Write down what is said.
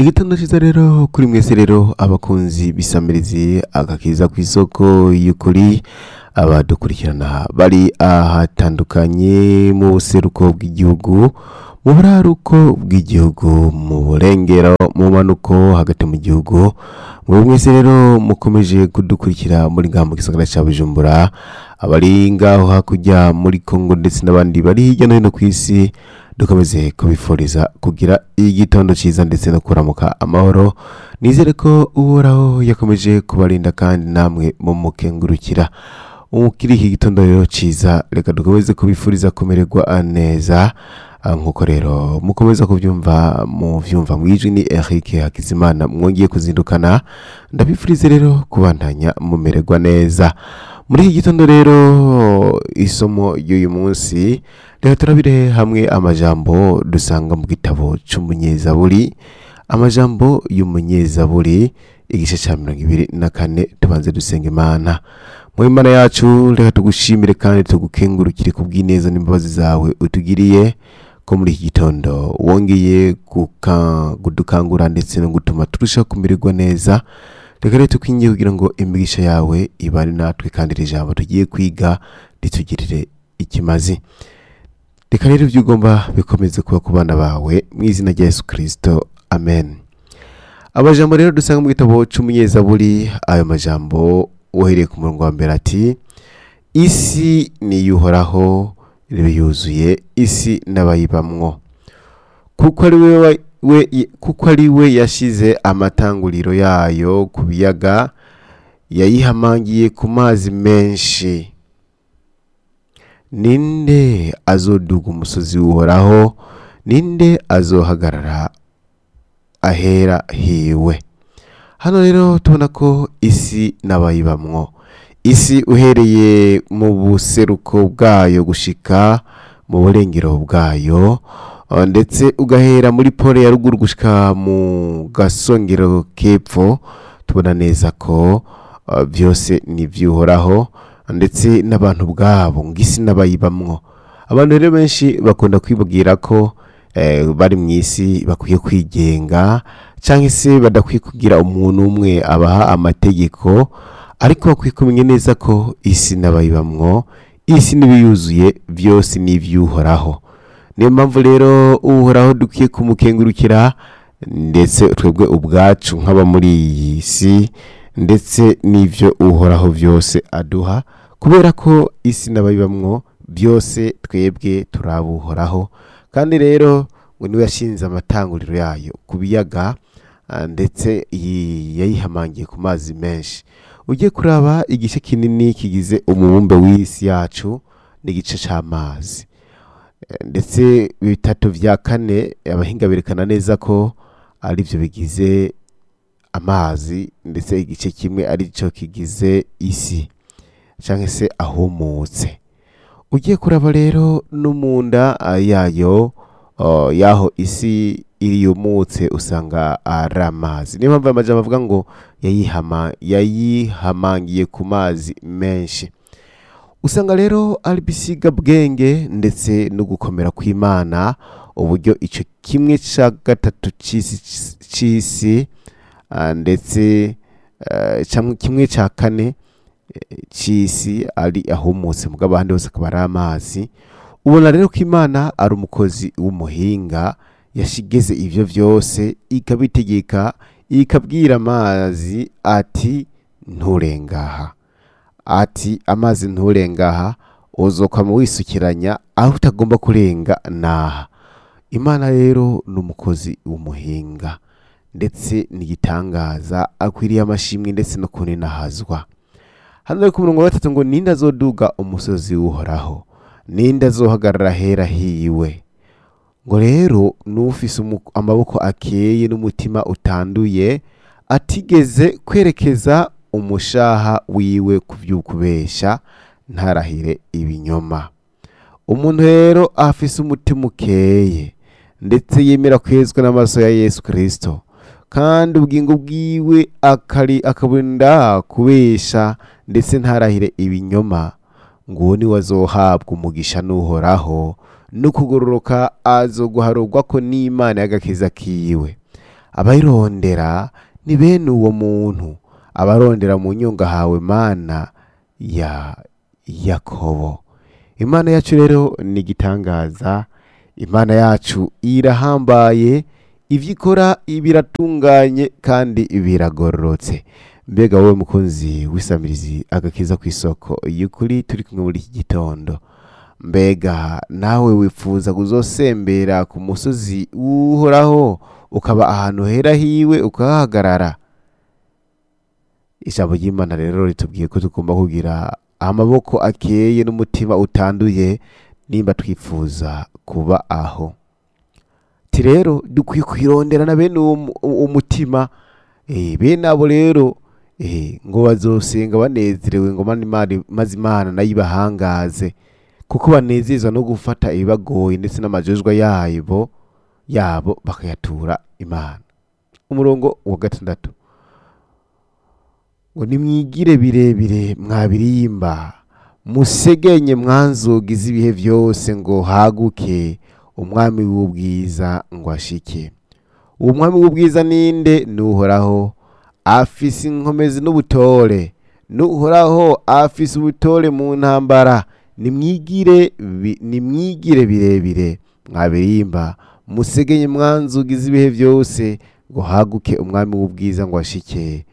igitondo cyiza rero kuri mwese rero abakunzi bisamirizi agakiza ku isoko y'ukuri abadukurikirana bari ahatandukanye mu buseruko bw'igihugu mu buraruko bw'igihugu mu burengero mu manuko hagati mu gihugu muri mwese rero mukomeje kudukurikira muri ngaha mu gisagara cya bujumbura abari ngaho hakurya muri kongo ndetse n'abandi bari hirya no hino ku isi dukomeze kubifuriza kugira igitondo cyiza ndetse no kuramuka amahoro nizere ko uhoraho yakomeje kubarinda kandi namwe mumukengurukira kuri iki gitondo rero cyiza reka dukomeze kubifuriza kumererwa neza Ah, nk'uko rero mukomeza kubyumva mu byumva mu ijwi ni Eric Hakizimana mwongeye kuzindukana ndabifurize rero kubandanya mumererwa neza muri iki gitondo rero isomo ry'uyu munsi reka turabire hamwe amajambo dusanga mu gitabo cy'umunyezaburi amajambo y'umunyezaburi igice cya mirongo ibiri na kane tubanze dusenga imana mu imana yacu reka tugushimire kandi tugukengurukire ku bw'ineza n'imbabazi zawe utugiriye ko muri iki gitondo wongeye guka- kudukangura ndetse no gutuma turushaho kumererwa neza reka rero tukwingiye kugira ngo imigisha yawe ibane natwe kandi iri jambo tugiye kwiga ritugirire ikimazi reka rero ibyo ugomba bikomeze kuba ku bana bawe mu izina rya yesu kirisito amen amajambo rero dusanga mu gitabo cy'umunyezaburi ayo majambo uhereye ku murongo wa mbere ati isi niyuhoraho ibe yuzuye isi n'abayibamwo kuko ari we wa- we- kuko ari we yashize amatanguriro yayo ku biyaga yayihamangiye ku mazi menshi ninde azoduga umusozi uhoraho ninde azohagarara ahera hiwe hano rero tubona ko isi n'abayibamwo isi uhereye mu buseruko bwayo gushika mu burengero bwayo uh, ndetse ugahera muri pole ya ruguru gushika mu gasongero k'epfo tubona neza ko uh, byose ni iby'uhoraho ndetse n'abantu bwabo ngo isi n'abayibamwo abantu rero benshi bakunda kwibwira ko eh, bari mu isi bakwiye kwigenga cyangwa se badakwiye kugira umuntu umwe abaha amategeko ariko bakwiye kumenya neza ko isi n'abayibamwo isi n'ibiyuzuye byose ni iby'uhoraho niyo mpamvu rero uhoraho dukwiye kumukengurukira ndetse twebwe ubwacu nk'aba muri iyi si ndetse n'ibyo uhoraho byose aduha kubera ko isi n'abayibamwo byose twebwe turabuhoraho kandi rero ngo niwe yashinze amatanguriro yayo ku biyaga ah, ndetse yi- yayihamangiye ku mazi menshi ugiye kuraba igice kinini kigize umubumbe w'isi yacu n'igice cy'amazi Eh, ndetse bitatu bya kane abahinga berekana neza ko ari byo bigize amazi ndetse igice kimwe ari cyo kigize isi cyangwa se ahumutse ugiye kuraba rero no mu nda ah, yayo oh, y'aho isi iriyumutse usanga ari amazi niyo mpamvu aya majambo avuga ngo yayihama yayihamangiye ku mazi menshi usanga rero ari bisiga bwenge ndetse no gukomera kw'imana uburyo icyo kimwe cya gatatu cy'isi cy'isi ah, ndetse eh, cyangwa kimwe cya kane eh, cy'isi ari ahumutse mu bw'abandi hose akaba ari amazi ubona rero ko imana ari umukozi w'umuhinga yashigeze ibyo byose ikabitegeka ikabwira amazi ati nturengaha ati amazi nturengaha uzokwama wisukiranya aho utagomba kurenga naha imana rero ni umukozi w'umuhinga ndetse n'igitangaza akwiriye amashimwe ndetse no kuninahazwa hano rero ku murongo wa gatatu ngo ninde azoduga umusozi w'uhoraho ninde azohagarara ahera hiwe ngo rero n'ufise umu- amaboko akeye n'umutima utanduye atigeze kwerekeza umushaha wiwe ku by'ukubesha ntarahire ibinyoma umuntu rero afise umutima ukeye ndetse yemera kwezwa n'amaso ya yesu kirisito kandi ubugingo bwiwe akari akaburinda kubesha ndetse ntarahire ibinyoma ngo uwo niwe azohabwa umugisha n'uhoraho no kugororoka azoguharurwa ko n'imana y'agakiza kiwe abayirondera ni bene uwo muntu abarondera mu nyunga hawe mana ya yakobo imana yacu rero ni igitangaza imana yacu irahambaye ibyo ikora biratunganye kandi biragororotse mbega wowe mukunzi w'isamirizi agakiza ku isoko y'ukuri turi kumwe muri iki gitondo mbega nawe wifuza kuzosembera ku musozi uhoraho ukaba ahantu hera hiwe ukahahagarara ijambo ry'imana rero ritubwiye ko tugomba kugira amaboko akeye n'umutima utanduye nimba twifuza kuba aho ti rero dukwiye kwirondera na bene uwo mu- uwo mutima eh, bene abo rero eh, ngo bazosenga banezerewe ngo mani Imana- maze imana nayo ibahangaze kuko banezezwa no gufata ibibagoye ndetse n'amajejwa yabo yabo bakayatura imana umurongo wa gatandatu ngo nimwigire birebire mwabirimba musegenye mwanzugi z'ibihe byose ngo haguke umwami w'ubwiza ngo ashike uwo mwami w'ubwiza ninde nuhoraho afise inkomezi n'ubutore nuhoraho afise ubutore mu ntambara nimwigire bi- nimwigire birebire mwabirimba musegenye mwanzugi z'ibihe byose ngo haguke umwami w'ubwiza ngo ashike